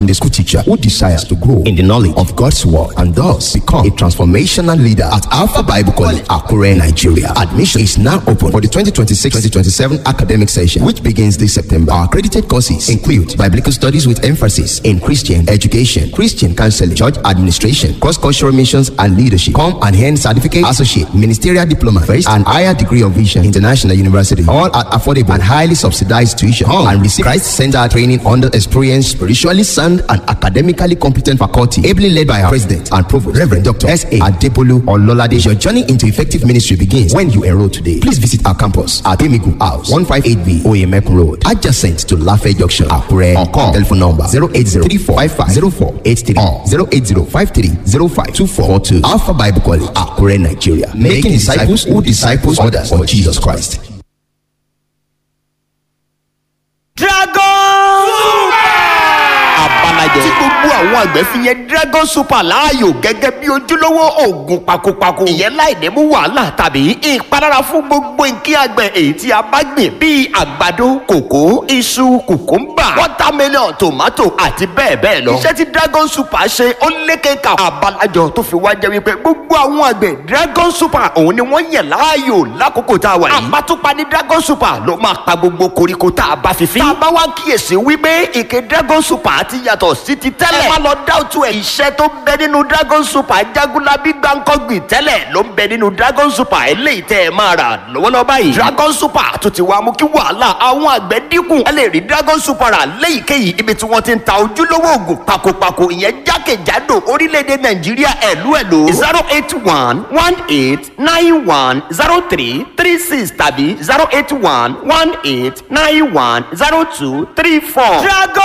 the school teacher who desires to grow in the knowledge of God's word and thus become a transformational leader at Alpha Bible College, Akure, Nigeria. Admission is now open for the 2026-2027 academic session, which begins this September. Our accredited courses include biblical studies with emphasis in Christian education, Christian counseling, church administration, cross-cultural missions and leadership. Come and earn certificate, associate, ministerial diploma, first and higher degree of vision, international university, all at affordable and highly subsidized tuition. Come and receive Christ-centered training under experienced, spiritually sound and academically competent faculty, ably led by our president and provost, Reverend Dr. S.A. Adepolu Ololade. Your journey into effective ministry begins when you enroll today. Please visit our campus at Emigu House, 158B, Oyemek Road, adjacent to Lafayette Junction, Akure, or call telephone number 080-3455-0483 or 080-5305-2442. Alpha Bible College, Akure, Nigeria. Making disciples who disciples others for Jesus Christ. dragon abalajẹ tí gbogbo àwọn àgbẹ̀ fi yẹn dragon super láàyò gẹ́gẹ́ bí ojúlówó oògùn pakopako ìyẹn láì ní mú wàhálà tàbí ìpalára fún gbogbo nǹkan àgbẹ̀ èyí tí a bá gbìn bíi àgbàdo kòkó iṣu kùkúmbà watermelon tomato àti bẹ́ẹ̀ bẹ́ẹ̀ lọ. iṣẹ́ tí dragon super ṣe ó lékeka abalajọ tó fi wá jẹ́ wípé gbogbo àwọn àgbẹ̀ dragon super òun ni wọ́n yàn láàyò lákòókò tá a wà yìí. àbátúpa ní dragon super ló máa pa gbogbo koríko tá a bá fi fín. tá a bá wá kíyèsí wípé ìké dragon super ti yàtọ̀ sí ti tẹ́lẹ̀. ẹ má lọ dáwùtú ẹ̀. iṣẹ́ tó ń bẹ nínú dragon super jagunlabi gbàǹkọ́gbìn tẹ́lẹ̀ ló ń bẹ nínú dragon super eléyìí tẹ́ ẹ máa rà lọ́wọ́lọ́wọ́ báyìí. dragon super tó ti wá mú kí wàhálà àwọn àgbẹ̀ dínkù. ẹ lè rí dragon super rà léyìíkéyìí ibi tí wọ́n ti ń ta ojúlówó oògùn pakopako ìyẹn jákèjádò orílẹ̀-èdè nàìjíríà ẹ̀lú ẹ̀lú. zero eight one one eight nine one zero three three six tàbí zero eight one one eight nine one zero two three four. dragon